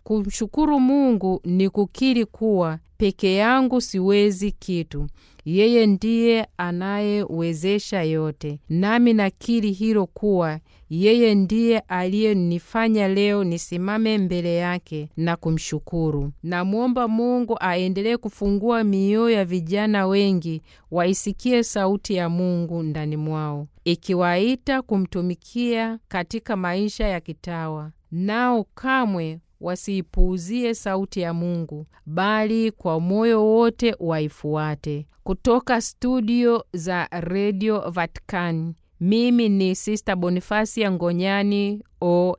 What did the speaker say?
Kumshukuru Mungu ni kukiri kuwa peke yangu siwezi kitu. Yeye ndiye anayewezesha yote, nami nakiri hilo kuwa yeye ndiye aliyenifanya leo nisimame mbele yake na kumshukuru. Namwomba Mungu aendelee kufungua mioyo ya vijana wengi waisikie sauti ya Mungu ndani mwao, ikiwaita kumtumikia katika maisha ya kitawa, nao kamwe wasiipuuzie sauti ya Mungu, bali kwa moyo wote waifuate. Kutoka studio za redio Vatikani, mimi ni Sista Bonifasia Ngonyani o